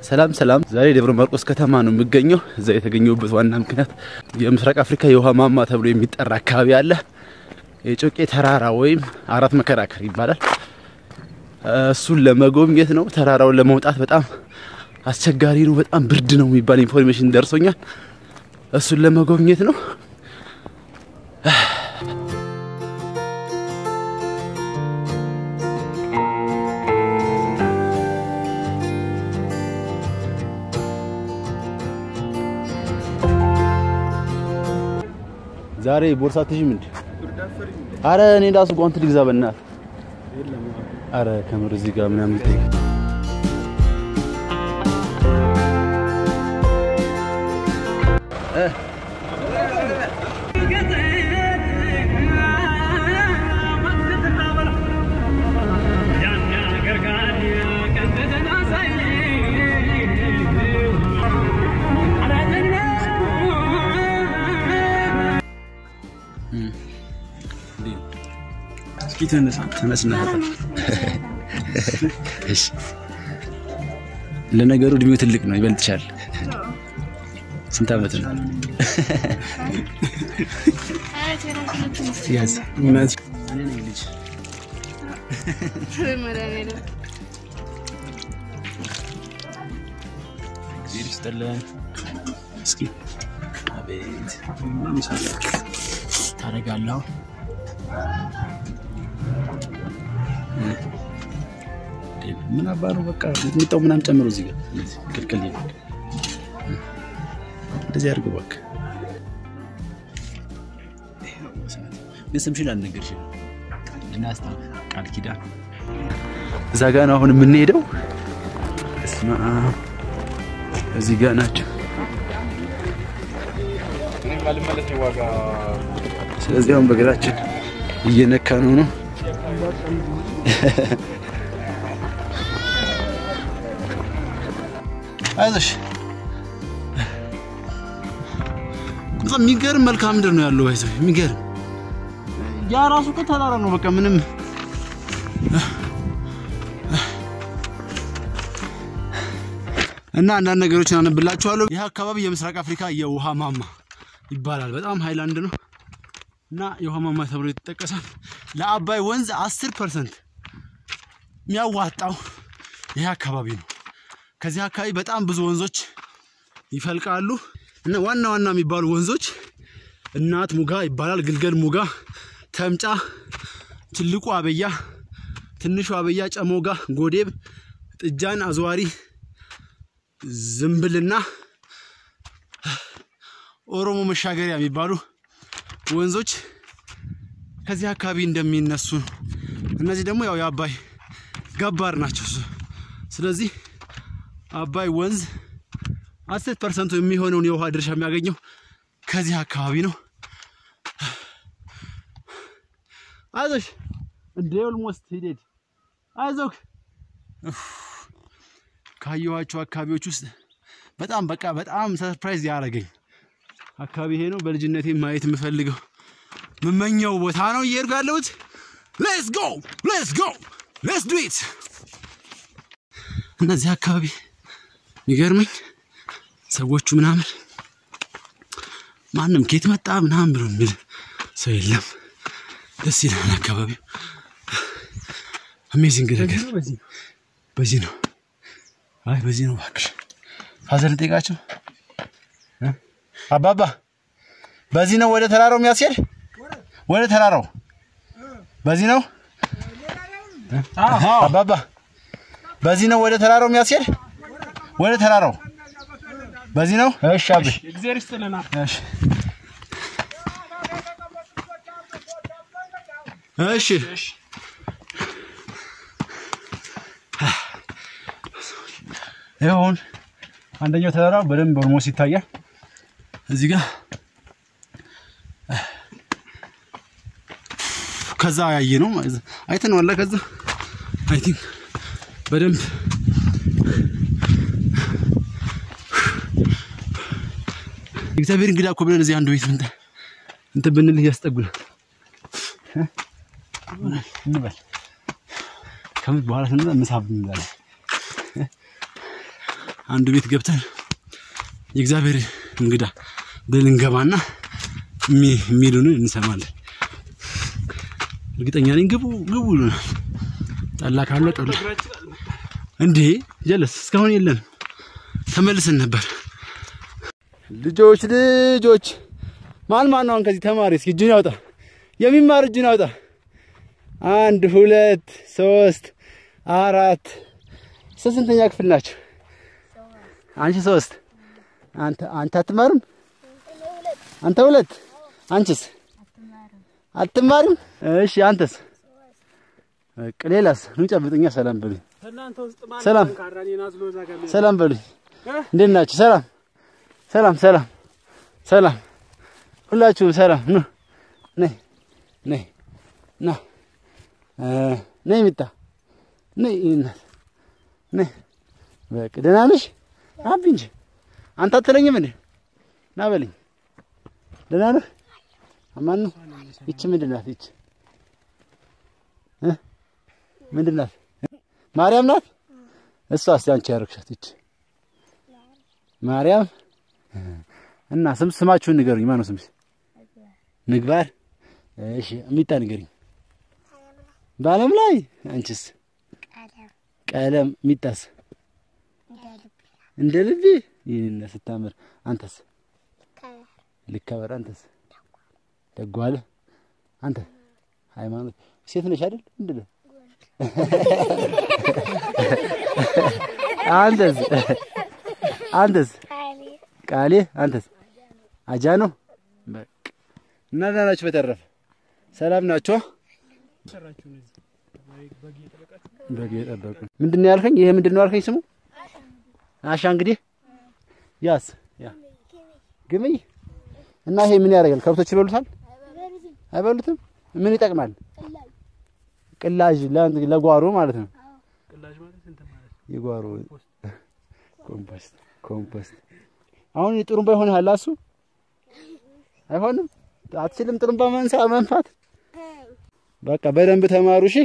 ሰላም ሰላም። ዛሬ ደብረ ማርቆስ ከተማ ነው የሚገኘው። እዛ የተገኘሁበት ዋና ምክንያት የምስራቅ አፍሪካ የውሃ ማማ ተብሎ የሚጠራ አካባቢ አለ። የጮቄ ተራራ ወይም አራት መከራከር ይባላል። እሱን ለመጎብኘት ነው። ተራራውን ለመውጣት በጣም አስቸጋሪ ነው፣ በጣም ብርድ ነው የሚባል ኢንፎርሜሽን ደርሶኛል። እሱን ለመጎብኘት ነው። ዛሬ ቦርሳ ትይዥም እንዴ? አረ እኔ ራሱ ጓንት ልግዛ በእናትህ። አረ ከምር እዚህ ጋር ምናምን ይጠይቅ እስኪ ተነሳ ተነስና እሺ። ለነገሩ እድሜው ትልቅ ነው፣ ይበልጥሻል። ስንት ዓመት ነው? ያዝ እውነት እኔ ነኝ ልጅ። እግዚአብሔር ይስጥልን። እስኪ አቤት ታደርጋለሁ ምን አባ ነው በቃ ሚጣው ምናምን ጨምሮ እዚህ ጋር እንደዚህ ክልክል ይላል። እንደዚህ አድርገው በቃ ግን ስምሽን አልነገርሽም። እናስታውስ ቃል ኪዳን እዛ ጋ ነው አሁን የምንሄደው። እስማ እዚህ ጋ ናቸው። ስለዚህ አሁን በእግራችን እየነካ ነው ነው አይዞሽ በጣም የሚገርም መልክዓ ምድር ነው ያለው። አይዞሽ የሚገርም ያ ራሱ እኮ ተራራ ነው። በቃ ምንም እና አንዳንድ ነገሮችን አነብላችኋለሁ። ይህ አካባቢ የምስራቅ አፍሪካ የውሃ ማማ ይባላል። በጣም ሃይላንድ ነው እና የውሃ ማማ ተብሎ ይጠቀሳል። ለአባይ ወንዝ 10 ፐርሰንት የሚያዋጣው ይህ አካባቢ ነው። ከዚህ አካባቢ በጣም ብዙ ወንዞች ይፈልቃሉ እና ዋና ዋና የሚባሉ ወንዞች እናት ሙጋ ይባላል፣ ግልገል ሙጋ፣ ተምጫ፣ ትልቁ አበያ፣ ትንሹ አበያ፣ ጨሞጋ፣ ጎዴብ፣ ጥጃን፣ አዝዋሪ፣ ዝምብልና ኦሮሞ መሻገሪያ የሚባሉ ወንዞች ከዚህ አካባቢ እንደሚነሱ እነዚህ ደግሞ ያው የአባይ ገባር ናቸው። ስለዚህ አባይ ወንዝ አስር ፐርሰንቱ የሚሆነውን የውሃ ድርሻ የሚያገኘው ከዚህ አካባቢ ነው። አይዞሽ እንደ ኦልሞስት ሂደድ አይዞክ። ካየኋቸው አካባቢዎች ውስጥ በጣም በቃ በጣም ሰርፕራይዝ ያደረገኝ አካባቢ ይሄ ነው። በልጅነቴ ማየት የምፈልገው የምመኘው ቦታ ነው እየሄድኩ ያለሁት። ሌትስ ጎ ሌትስ ጎ ሌትስ ዱ ኢት። እነዚህ አካባቢ የሚገርመኝ ሰዎቹ ምናምን ማንም ኬት መጣ ምናምን ብሎ የሚል ሰው የለም። ደስ ይላል አካባቢው። አሜዚንግ ነገር በዚህ ነው። አይ በዚህ ነው። እባክሽ ፋዘር ልጠይቃቸው። አባባ በዚህ ነው ወደ ተራራው የሚያስሄድ? ወደ ተራራው በዚህ ነው አባባ በዚህ ነው ወደ ተራራው የሚያስሄድ? ወደ ተራራው በዚህ ነው። እሺ አብ እግዚአብሔር ይስጥልና እሺ እሺ ይሁን አንደኛው ተራራ በደንብ ኦልሞስት ይታያል። እዚህ ጋር ከዛ ያየ ነው አይተነዋል። ከዛ አይ ቲንክ በደንብ እግዚአብሔር እንግዳ እኮ ብለን እዚህ አንዱ ቤት ምንተ እንትን ብንል እያስጠጉናል እንበል ከምት በኋላ ስንበላ ምሳ እንላለን። አንዱ ቤት ገብተን የእግዚአብሔር እንግዳ ብለን እንገባና የሚ- የሚሉንን እንሰማለን። እርግጠኛ ነኝ ግቡ ግቡ ይሉናል። ጠላ ካለ ጠላ እንዴ ጀለስ እስካሁን የለንም። ተመልሰን ነበር። ልጆች ልጆች ማን ማን ነው አሁን ከዚህ ተማሪ እስኪ እጁን ያውጣ። የሚማር እጁን ያውጣ። አንድ ሁለት ሶስት አራት ስንተኛ ክፍል ናቸው? አንቺ ሶስት አንተ አንተ አትማርም? አንተ ሁለት አንቺስ አትማርም? እሺ አንተስ? በቃ ሌላስ? ኑ ጨብጡኛ። ሰላም በሉኝ። ከእናንተ ውስጥ ማን ሰላም ጠንካራ እኔን አዝሎ እዛ ጋር የሚሄድ? ሰላም በሉኝ። እ? እንዴት ናችሁ? ሰላም ሰላም ሰላም ሰላም ሁላችሁም ሰላም ኑ ነይ ነይ ና እ ነይ ሚጣ ነይ እናት ነይ በቃ ደህና ነሽ? አቢ እንጂ አንተ አትለኝም እንዴ? ና በልኝ። ደህና ነህ? አማን ነው። ይቺ ምንድን ናት? ይቺ እ ምንድን ናት? ማርያም ናት። እሷ እስቲ አንቺ ያረግሻት ይቺ ማርያም እና ስም ስማችሁን ንገሩኝ። ማነው ስምሽ? ምግባር። እሺ ሚጣ ንገሩኝ። በዓለም ላይ አንቺስ? ቀለም። ሚጣስ? እንደ ልቤ ይህን ስታምር። አንተስ? ልከበር። አንተስ? ደጓለ። አንተ ሃይማኖት ሴት ነሽ አይደል? ምንድን ነው? አንተስ? አንተስ? ቃሌ አንተስ? አጃ ነው። በቃ እና ደህና ናችሁ? በተረፈ ሰላም ናችሁ? ሰራችሁ ነው እዚህ ወይ በግ እየጠበቃችሁ? በግ የጠበቁ ምንድን ነው ያልከኝ? ይሄ ምንድን ነው ያልከኝ? ስሙ አሻ እንግዲህ ያስ ያ ግምይ እና ይሄ ምን ያደርጋል? ከብቶች ይበሉታል? አይበሉትም? ምን ይጠቅማል? ቅላጅ ለ- ለጓሮ ማለት ነው። ቅላጅ ማለት እንትን ማለት ነው። የጓሮ ኮምፖስት ኮምፖስት። አሁን ጥሩምባ ይሆንሃል እሱ አይሆንም። አትችልም ጥሩምባ መንሳ መንፋት። በቃ በደንብ ተማሩ እሺ።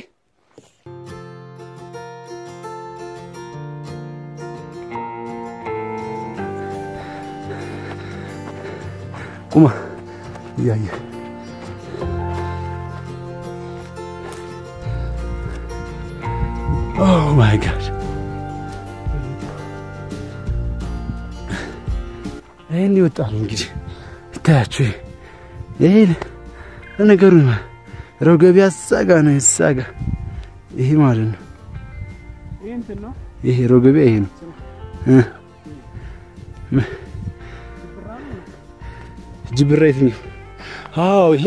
ቁማ እያየ ኦ ማይ ጋድ ይህን ይወጣል እንግዲህ ይታያችሁ። ይሄ ለነገሩ ረገቢ አሳጋ ነው የተሳጋ ይሄ ማለት ነው። ይህ እንትን ነው ይሄ ረገቢያ ይሄ ነው እ ም- ጅብራ የትኛው? አዎ ይሄ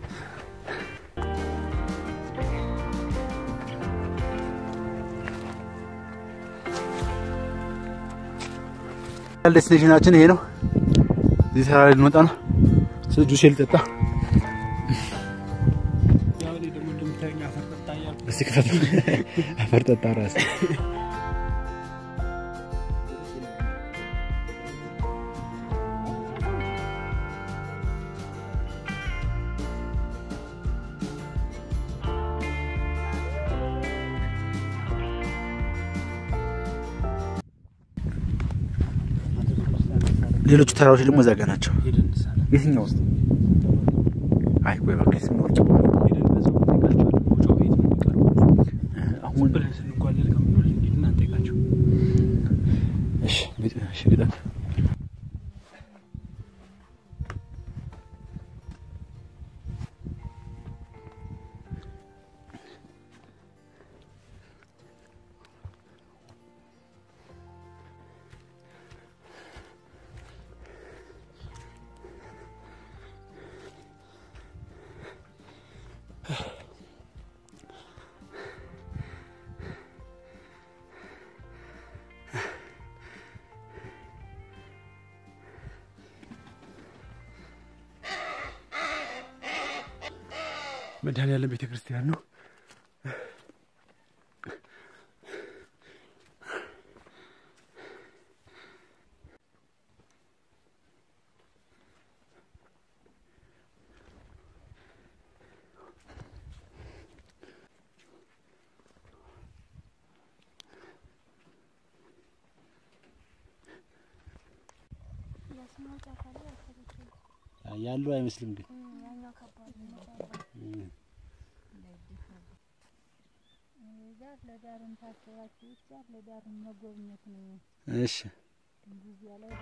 ዴስቲኔሽናችን ይሄ ነው። እዚህ ተራራ ላይ ልንወጣ ነው። ስለ ጁስ ልጠጣ ያው እኔ ደግሞ እንደምታየኝ አፈር ጠጣ እያልኩ እስቲ ክፈት። አፈር ጠጣ ራስ ሌሎቹ ተራሮች ደግሞ እዛ ጋ ናቸው። ሄደን እንሳለን። የትኛው ውስጥ? አይ ቆይ እባክህ ስንወርድ ሄደን በዛው እንጠይቃቸዋለን። መውጫው ቤት ነው የሚቀርበው። አሁን ብለን ስንጓለል ከምንውል ሂድና እንጠይቃቸው። እሺ ግጥ- እሺ ግጠም መድኃኔዓለም ቤተ ክርስቲያን ነው። ያለው አይመስልም ግን ለዳርም ታስባችሁ ይቻል ለዳርም መጎብኘት ነው። እሺ እዚያ ላይ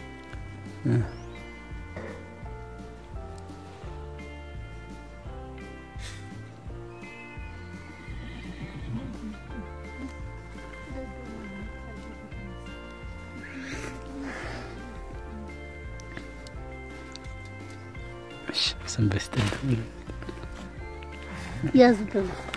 እሺ ሰንበት ይስጥልኝ። ያዙት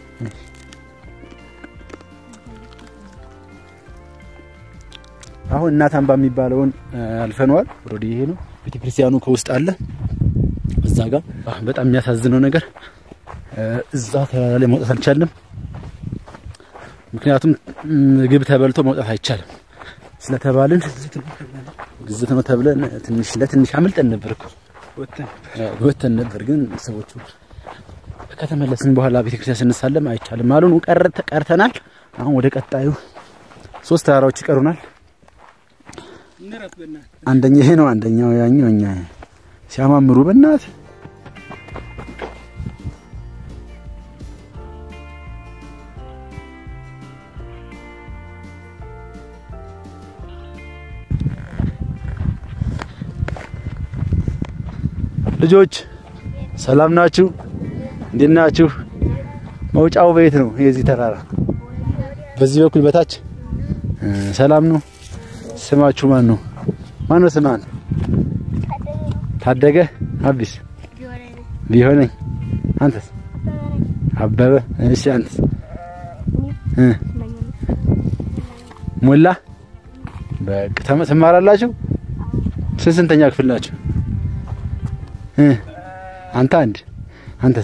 አሁን እናት አምባ የሚባለውን አልፈነዋል። ኦልሬዲ ይሄ ነው ቤተክርስቲያኑ ከውስጥ አለ። እዛ ጋር አሁን በጣም የሚያሳዝነው ነገር እ፣ እዛ ተራራ ላይ መውጣት አልቻለም። ምክንያቱም ምግብ ተበልቶ መውጣት አይቻልም ስለተባልን ግዝት ነው ተብለን ትንሽ ለትንሽ አምልጠን ነበር እኮ እ፣ ወተን ነበር። ግን ሰዎቹ ከተመለስን በኋላ ቤተክርስቲያን ስንሳለም አይቻልም አሉን። ቀረ- ቀርተናል። አሁን ወደ ቀጣዩ ሶስት ተራራዎች ይቀሩናል። አንደኛ ይሄ ነው፣ አንደኛው ያኛው እኛ ሲያማምሩ በእናት ልጆች ሰላም ናችሁ? እንዴት ናችሁ? መውጫው ቤት ነው የዚህ ተራራ በዚህ በኩል በታች እ፣ ሰላም ነው። ስማችሁ ማን ነው? ማን ነው ስማን? ታደገ አቢስ ቢሆነኝ አንተስ? አበበ እሺ አንተስ? እ ሞላ በቃ ተመ- ትማራላችሁ? ስንት ስንተኛ ክፍል ናችሁ? እ አንተ አንድ አንተስ?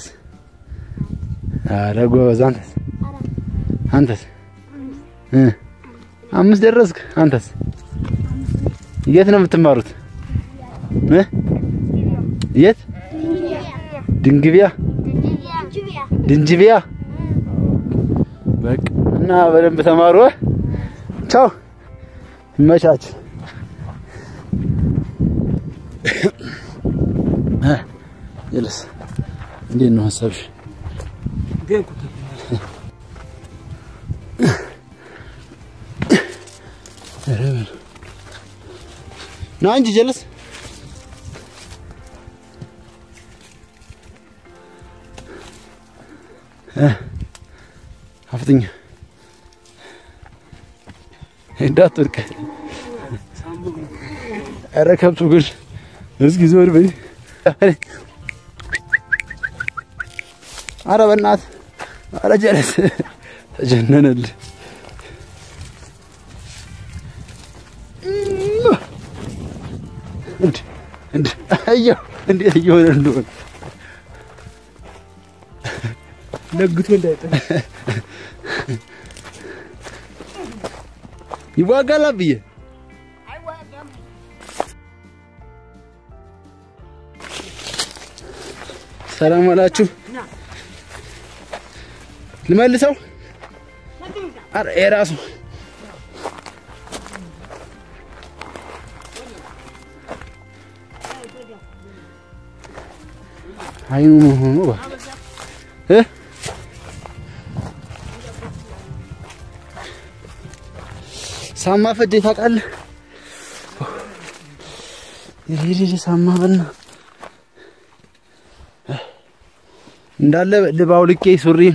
ኧረ ጎበዝ አንተስ? አንተስ? እ አምስት ደረስክ አንተስ? የት ነው የምትማሩት? እ የት? ድንግቢያ ድንጅቢያ። በቃ እና በደንብ ተማሩ። እ? ቻው ይመቻች። እ የለስ እንዴት ነው ሀሳብሽ? ኧረ በል ና እንጂ ጀለስ እ አፍጥኛ እንዳትወድቅ። ኧረ ከብቱ ግን እስኪ ዞር በይ። ኧረ በእናትህ ኧረ ጀለስ ተጀነነልህ። እንድ እንድ አየሁ እንዴት እየሆነ እንደሆነ ነግቶ እንዳይጥል ይዋጋል ብዬ ሰላም አላችሁ። ልመልሰው። ኧረ የራሱ አይኑ መሆኑ ባ እ ሳማ ፈጀ ታውቃለህ? ይሄ ሳማ በና እንዳለ ልባው ልቄ ሱሪን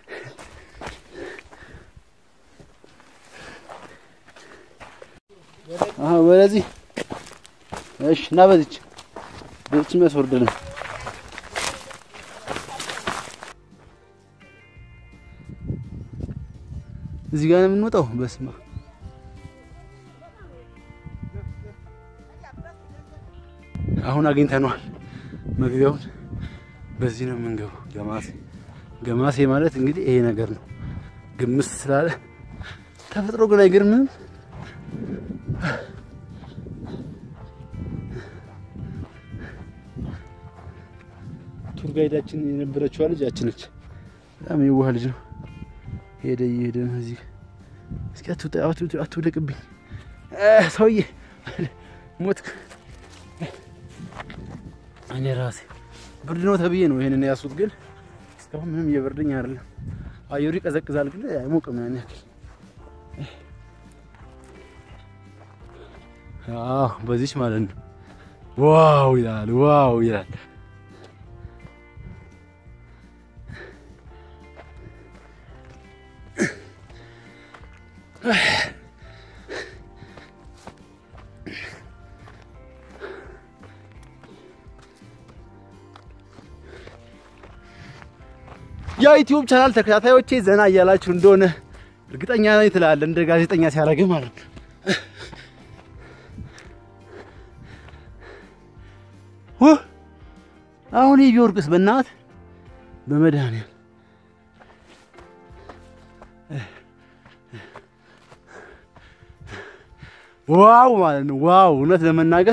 አሃ ወደዚህ እሺ፣ እና በዚች በዚች መስወርድ ነው። እዚህ ጋር ነው የምንወጣው። በስማ አሁን አግኝተነዋል መግቢያውን። በዚህ ነው የምንገባው። ገማሴ ገማሴ ማለት እንግዲህ ይሄ ነገር ነው። ግምስ ስላለ ተፈጥሮ ግን አይገርምም? ቱር ጋይዳችን የነበረችዋ ልጅ ያቺ ነች። በጣም የዋህ ልጅ ነው። ሄደ እየሄደ ነው እዚህ። እስኪ አትውጣ፣ አትውጣ፣ አትውደቅብኝ እ ሰውዬ ሞት እኔ ራሴ ብርድ ነው ተብዬ ነው ይሄንን ያሱት፣ ግን እስካሁን ምንም እየበርደኝ አይደለም። አየሩ ይቀዘቅዛል፣ ግን አይሞቅም ያን ያክል። አዎ በዚች ማለት ነው። ዋው ይላል፣ ዋው ይላል። የዩቲዩብ ቻናል ተከታታዮቼ ዘና እያላችሁ እንደሆነ እርግጠኛ ነኝ ትላለህ፣ እንደ ጋዜጠኛ ሲያደርግ ማለት ነው። ውህ! አሁን ይህ ቢወርቅስ በእናት በመድኃኒዓለም ዋው ማለት ነው። ዋው እውነት ለመናገር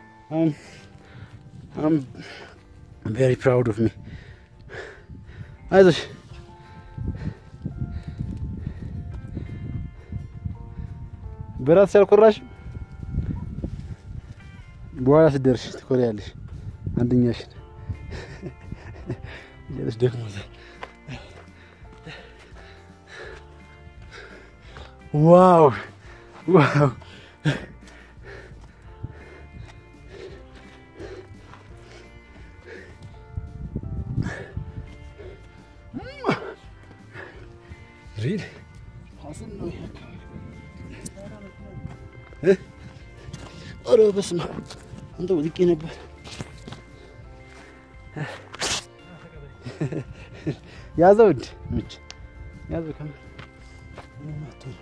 አም ቬሪ ፕራውድ ኦፍ ሚ አይዞሽ በራስሽ አልኮራሽም። በኋላ ስትደርሽ ትኮሪያለሽ። አንደኛሽን እያለሽ ደክሞታል። ዋው ዋው ሪል ሀሰን ነው ይሄ አካባቢ። እ? ኧረ በስመ አብ አንተ ወድቄ ነበር። ያዘው እንድ ምች ያዘው ከምር ምንም አትሆንም።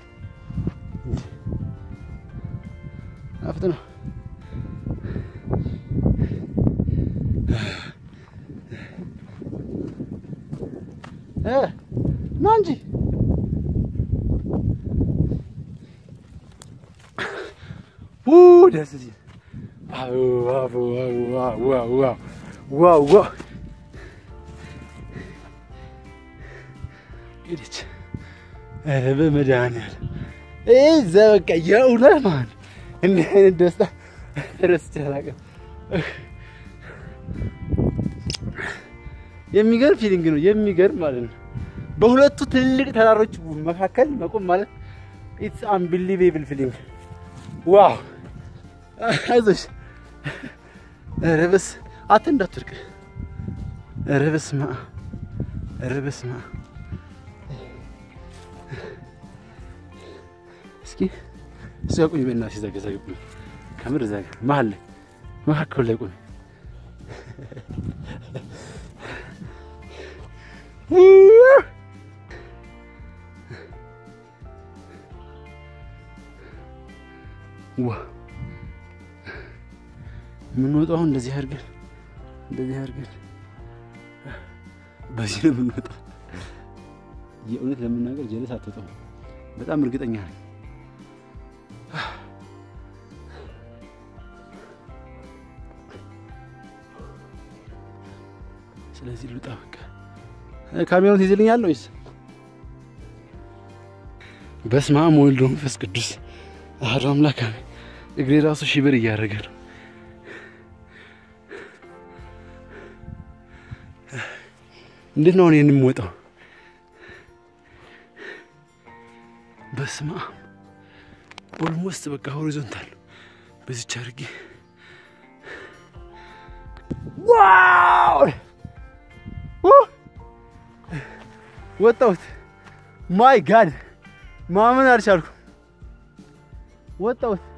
አፍጥነው እ ና እንጂ ው ደስ ሲል ዋው ዋው ዋው ዋው ዋው ዋው ዋው ሄደች። ኧረ በመድኃኒዓለም እዛ በቃ የእውነት ማን እንዲህ አይነት ደስታ ረስቼ አላውቅም። የሚገርም ፊሊንግ ነው። የሚገርም ማለት ነው። በሁለቱ ትልልቅ ተራሮች መካከል መቆም ማለት ኢትስ አንቢሊቬብል ፊሊንግ ዋው አይዞሽ። ኧረ በስ አት እንዳትወድቅ። ኧረ በስመ አብ ኧረ በስመ አብ። እስኪ እሱ ጋር ቁሚ በእናትሽ፣ እዛ ጋ እዛ ጋ ቁሚ። ከምር እዛ ጋ መሀል ላይ መካከሉ ላይ ቁሚ። ዋ የምንወጣው አሁን እንደዚህ አድርገን እንደዚህ አድርገን በዚህ ነው የምንወጣው። የእውነት ለመናገር ጀለስ አትወጣም። በጣም እርግጠኛ ነኝ። ስለዚህ ልውጣ በቃ። ካሜራውን ትይዝልኛለህ ወይስ? በስመ አብ ወወልድ ወመንፈስ ቅዱስ አሐዱ አምላክ አሜን። እግሬ ራሱ ሽብር እያደረገ ነው። እንዴት ነው አሁን ይህን የምወጣው? በስመ አብ ኦልሞስት በቃ ሆሪዞንታል በዚች አድርጌ ዋው ወጣሁት። ማይ ጋድ ማመን አልቻልኩም። ወጣሁት።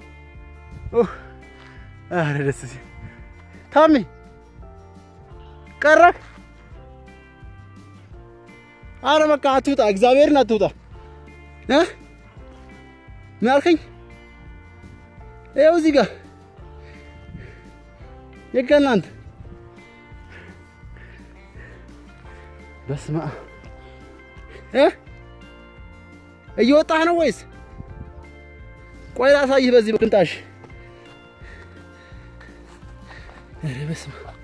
ኧረ ደስ ሲል ታሚ ቀረክ። አረ በቃ አትውጣ፣ እግዚአብሔርን አትውጣ። እ ምን አልከኝ? ይኸው እዚህ ጋር የቀናንት በስመ አብ እ እየወጣህ ነው ወይስ? ቆይ ላሳይህ በዚህ በቅንጣሽ። ኧረ በስመ አብ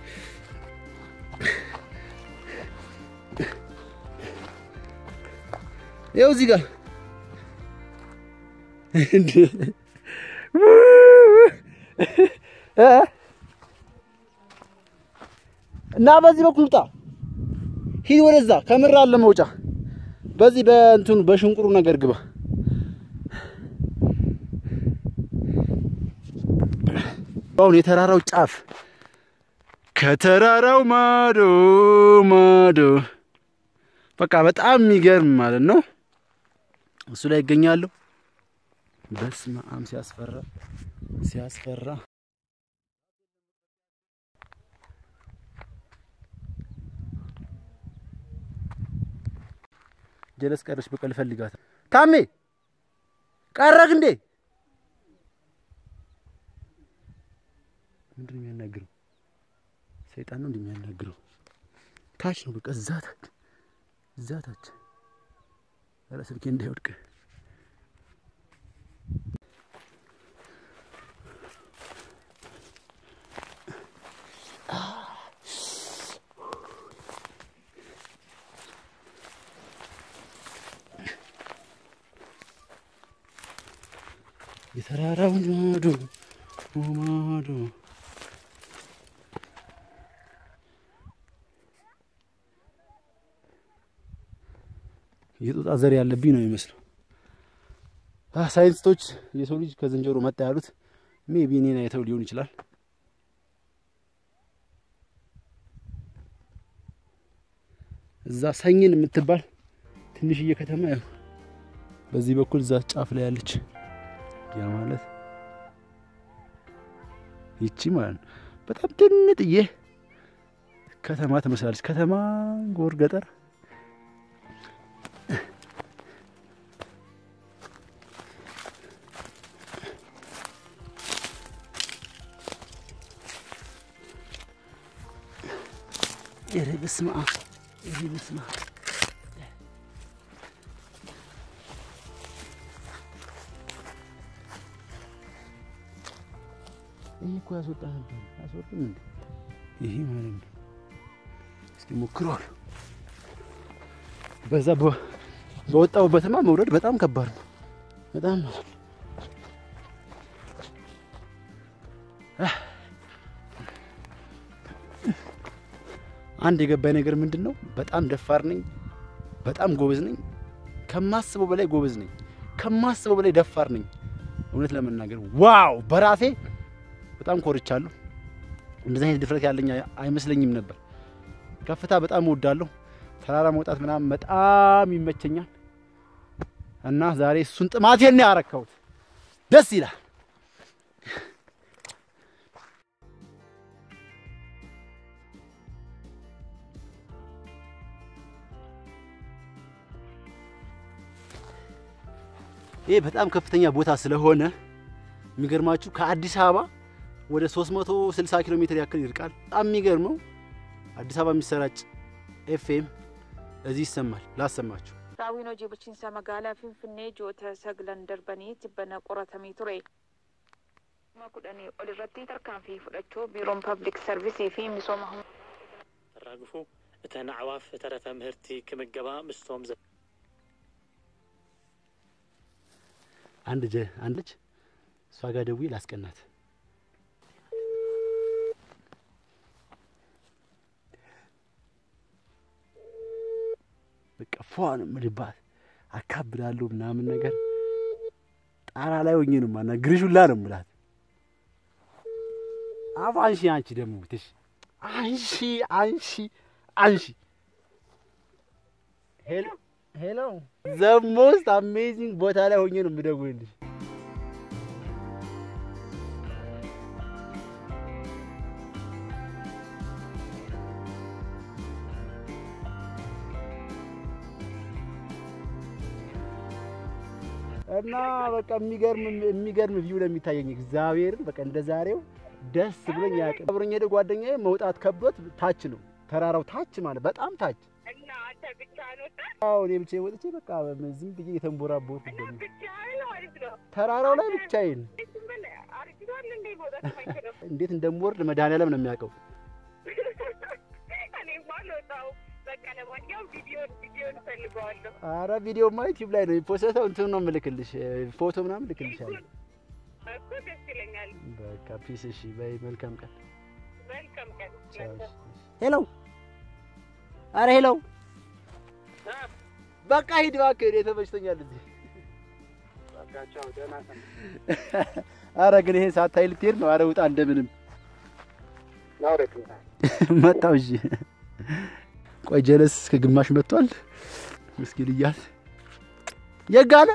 ይኸው እዚህ ጋር እንደ እ እና በዚህ በኩል ውጣ፣ ሂድ ወደዛ። ከምር አለ መውጫ። በዚህ በእንትኑ በሽንቁሩ ነገር ግባ። አሁን የተራራው ጫፍ ከተራራው ማዶ ማዶ በቃ በጣም የሚገርም ማለት ነው። እሱ ላይ ይገኛሉ። በስመ አብ ሲያስፈራ ሲያስፈራ። ጀለስ ቀረች። በቀል ፈልጋት ታሜ ቀረክ እንዴ? ምንድን ነው የሚያናግረው? ሰይጣን ነው እንደሚያናግረው። ታች ነው በቃ እዛ ታች እዛ ታች። ኧረ ስልኬ እንዳይወድቅ የተራራው ማዶ ማዶ የጦጣ ዘር ያለብኝ ነው የሚመስለው። ሳይንቲስቶች የሰው ልጅ ከዝንጀሮ መጣ ያሉት ሜቢ እኔን አይተው ሊሆን ይችላል። እዛ ሰኝን የምትባል ትንሽዬ ከተማ ያው በዚህ በኩል እዛ ጫፍ ላይ ያለች ያ ማለት ይቺ ማለት ነው። በጣም ትንጥዬ ከተማ ትመስላለች። ከተማ ጎር ገጠር ኧረ በስመ አብ ኧረ በስመ አብ ይህ እኮ ያስወጣ ነበር። አስወጥም እንዴ ይሄ ማለት ነው። እስኪ ሞክረዋል። በዛ በወጣሁበትማ መውረድ በጣም ከባድ ነው። በጣም አንድ የገባኝ ነገር ምንድን ነው? በጣም ደፋር ነኝ። በጣም ጎበዝ ነኝ። ከማስበው በላይ ጎበዝ ነኝ። ከማስበው በላይ ደፋር ነኝ። እውነት ለመናገር ዋው በራሴ በጣም ኮርቻለሁ። እንደዚህ አይነት ድፍረት ያለኝ አይመስለኝም ነበር። ከፍታ በጣም እወዳለሁ። ተራራ መውጣት ምናምን በጣም ይመቸኛል እና ዛሬ እሱን ጥማቴን ነው ያረካሁት። ደስ ይላል። ይህ በጣም ከፍተኛ ቦታ ስለሆነ የሚገርማችሁ ከአዲስ አበባ ወደ 360 ኪሎ ሜትር ያክል ይርቃል። በጣም የሚገርመው አዲስ አበባ የሚሰራጭ ኤፍኤም እዚህ ይሰማል። ላሰማችሁ። Raawwiin hojii bulchiinsa magaalaa Finfinnee ji'oota saglan darbanii tibbana qoratamee ture. Kuma kudhanii ol irratti tarkaanfii fudhachuu biiroon pabliik sarvisii fi misooma ተራግፉ እተን ኣዕዋፍ ተረፈ ምህርቲ ክምገባ ምስቶም ዘ አንድ ጀ አንድ ልጅ እሷ ጋር ደውዬ ላስቀናት። በቃ ፏ ነው የምልባት፣ አካብዳለሁ ምናምን ነገር ጣራ ላይ ሆኜ ነው የማናግርሽ ሁላ ነው የምላት። አፍ አንሺ፣ አንቺ ደግሞ ትሽ አንሺ፣ አንሺ፣ አንሺ። ሄሎ ሄሎ፣ ዘ ሞስት አሜዚንግ ቦታ ላይ ሆኜ ነው የምደውልልሽ። እና በቃ የሚገርም የሚገርም ቪው ነው የሚታየኝ። እግዚአብሔርን በቃ እንደ ዛሬው ደስ ብሎኝ ያውቅ። አብሮኝ ሄደ ጓደኛዬ መውጣት ከብዶት ታች ነው ተራራው ታች ማለት በጣም ታች። እና አንተ ብቻህን ወጣ አዎ እኔ ብቻዬን ወጥቼ በቃ ዝም ብዬ የተንቦራቦርኩ ይገኛል ብቻህን ማለት ነው። ተራራው ላይ ብቻዬን። ዝም ብለህ አርጅቷል እንዴ መውጣት የማይችለው? እንዴት እንደምወርድ መድኃኒዓለም ነው የሚያውቀው። እኔማ አልወጣሁም። በቃ ለማንኛውም ቪዲዮን ቪዲዮን እፈልገዋለሁ። አረ ቪዲዮማ ዩቲዩብ ላይ ነው የፖስተው። እንትን ነው የምልክልሽ ፎቶ ምናምን ልክልሻለሁ። እኮ ደስ ይለኛል። በቃ ፒስ። እሺ በይ መልካም ቀን። ሄሎ፣ አረ ሄሎ፣ በቃ ሂድ እባክህ፣ እኔ ተመችቶኛል እዚህ። አረ ግን ይሄን ሳታይ ልትሄድ ነው? አረ ውጣ እንደምንም መጣው። እሺ ቆይ ጀለስ እስከ ግማሽ መጥቷል። ምስኪን እያል የጋለ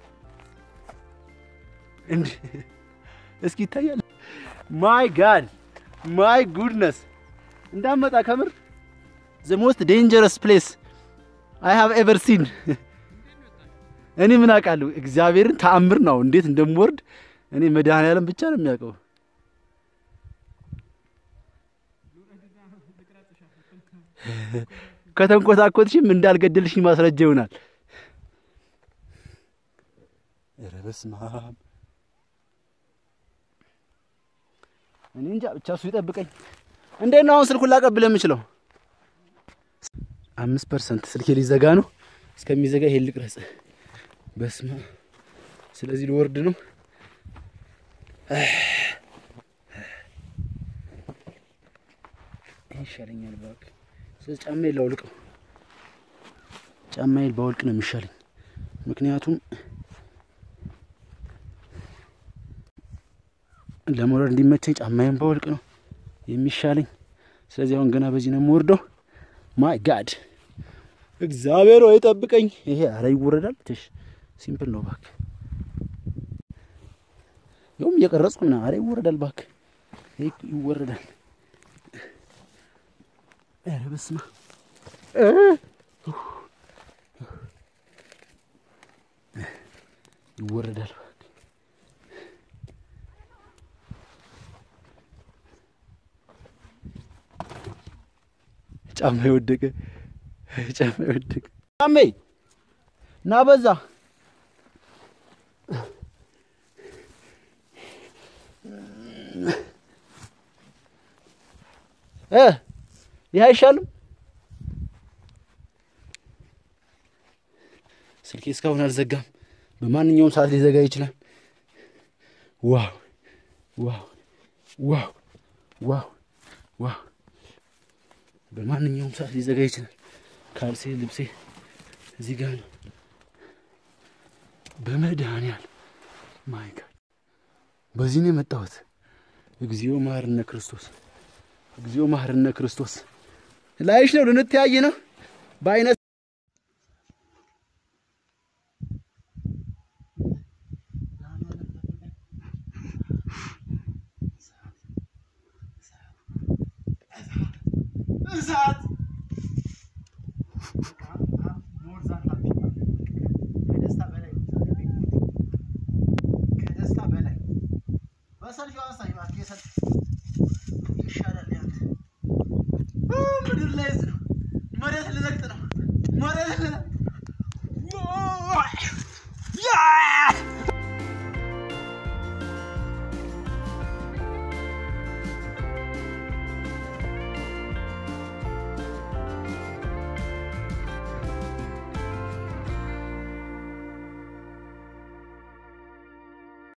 እንዴ እስኪ ይታያል። ማይ ጋድ ማይ ጉድነስ እንዳመጣ ከምር ዘ ሞስት ዴንጀረስ ፕሌስ አይ ሃቭ ኤቨር ሲን። እኔ ምን አውቃለሁ? እግዚአብሔርን ተአምር ነው። እንዴት እንደምወርድ እኔ መድኃኔዓለም ብቻ ነው የሚያውቀው። ከተንኮታኮትሽም እንዳልገደልሽኝ ማስረጃ ይሆናል። ኧረ በስመ አብ እኔ እንጃ ብቻ እሱ ይጠብቀኝ። እንዴት ነው አሁን ስልኩን ላቀብል የምችለው? አምስት ፐርሰንት ስልኬ ሊዘጋ ነው። እስከሚዘጋ ይሄን ልቅረጽ። በስመ አብ ስለዚህ ልወርድ ነው። ይሄ ይሻለኛል እባክህ። ስለዚህ ጫማዬን ላውልቀው። ጫማዬን ባወልቅ ነው የሚሻለኝ። ምክንያቱም ለመውረድ እንዲመቸኝ ጫማዬን ባወልቅ ነው የሚሻለኝ። ስለዚህ አሁን ገና በዚህ ነው የምወርደው። ማይ ጋድ እግዚአብሔር ወይ ጠብቀኝ። ይሄ አረ ይወረዳል። ትሽ ሲምፕል ነው እባክህ። ይኸውም እየቀረጽኩ ምናምን አረ ይወረዳል እባክህ። ይሄ ይወረዳል። ኧረ በስመ አብ ይወረዳል እባክህ። ጫማ የወደቀ ጫማ የወደቀ ጫሜ ና በዛ እ ይህ አይሻልም? ስልኬ እስካሁን አልዘጋም። በማንኛውም ሰዓት ሊዘጋ ይችላል። ዋው ዋው ዋው ዋው ዋው በማንኛውም ሰዓት ሊዘጋ ይችላል። ካልሴ ልብሴ እዚህ ጋር ነው። በመድኃኒዓለም ማይ ጋድ በዚህ ነው የመጣሁት። እግዚኦ መሐረነ ክርስቶስ፣ እግዚኦ መሐረነ ክርስቶስ። ላይሽ ነው ልንተያይ ነው በአይነት እሳት ከደስታ በላይ ከደስታ በላይ በሰልፊ አሳይ እባክህ የሰልፊ